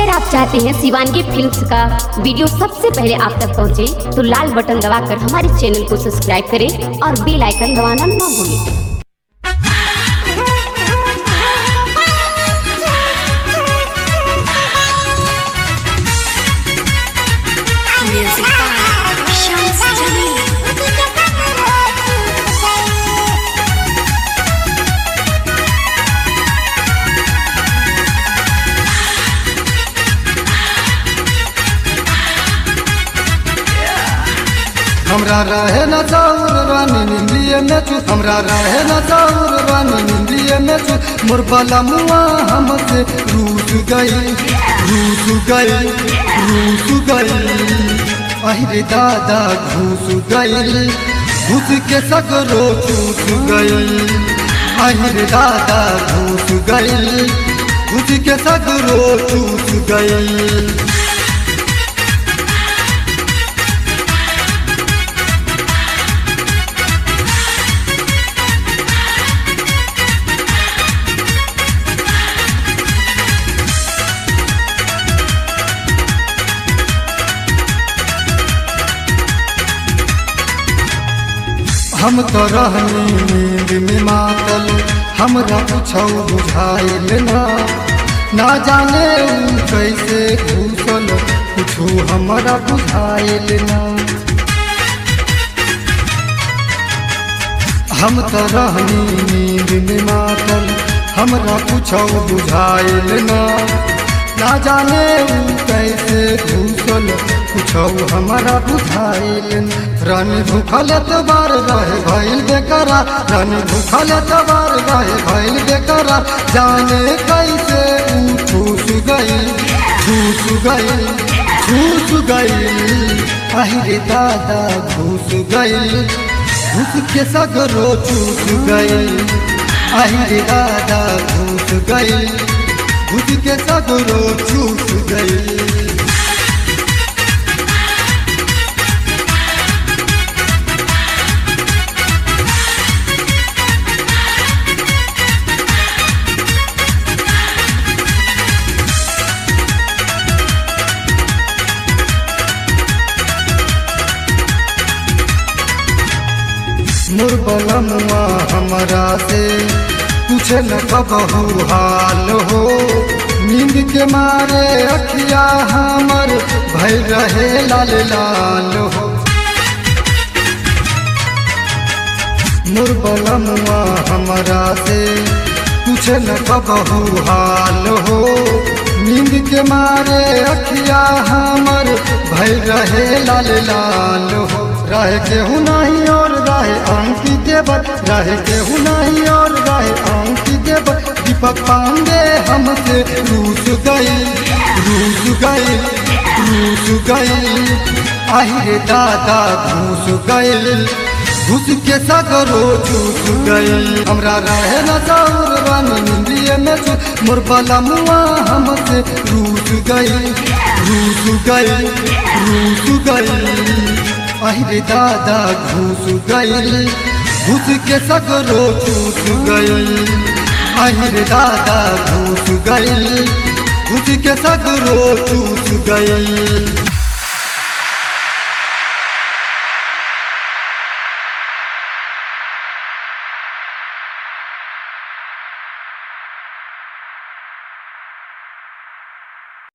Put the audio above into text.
अगर आप चाहते हैं शिवानगी फिल्म्स का वीडियो सबसे पहले आप तक पहुंचे, तो लाल बटन दबाकर हमारे चैनल को सब्सक्राइब करें और बेल आइकन दबाना ना भूलें Music by Shams Jamil. हमरा रहे न चाउर रानी निंदिए में चू हमरा रहे न चाउर रानी निंदिए में चू मोर बाला मुआ हमसे रूस गई रूस गई रूस गई अहिरे दादा घूस गई घुस के सगरो चूस गई अहिरे दादा घूस गई घुस के सगरो चूस गई हम तो रहनी नींद में मातल हमरा कुछ बुझाइल ना ना जाने ऊ कैसे घूसल कुछो हमरा बुझाइल ना हम तो रहनी नींद में मातल हमरा कुछ बुझाइल ना ना जाने ऊ कैसे घूसल कुछ हमारा बुझाइल न। रानी भूखल तबार रहे भइल बेकरा रानी भूखल तबार रहे भइल बेकरा जाने कैसे ऊ ठूस गई ठूस गई ठूस गई अहिरे दादा घूस गई घूस के सगरो चूस गई अहिरे दादा घूस गई घुस के सगरो चूस गई मुरबलमुआ हमरा से पूछे न कबहू हाल हो नींद के मारे अखिया हमर भय रहे लाल लाल हो मुरबलमुआ हमरा से पूछे न कबहू हाल हो नींद के मारे अखिया हमर भय रहे लाल लाल हो रहे केहू नहीं और रहे अंकित देवर रहे केहू नहीं और रहे अंकित देवर दीपक पांडे हमसे रूस गई रूस गई रूस गई आहिरे दादा घूस गई घुस के सगरो चूस गई हमरा रहे न चाउर रानी निंदिए में चूस मोर बाला मुआ हमसे रूस गई रूस गई रूस गई अहिरे दादा घूस गई घुस के सगरो चूस गई अहिरे दादा घूस गई घुस के सगरो चूस गई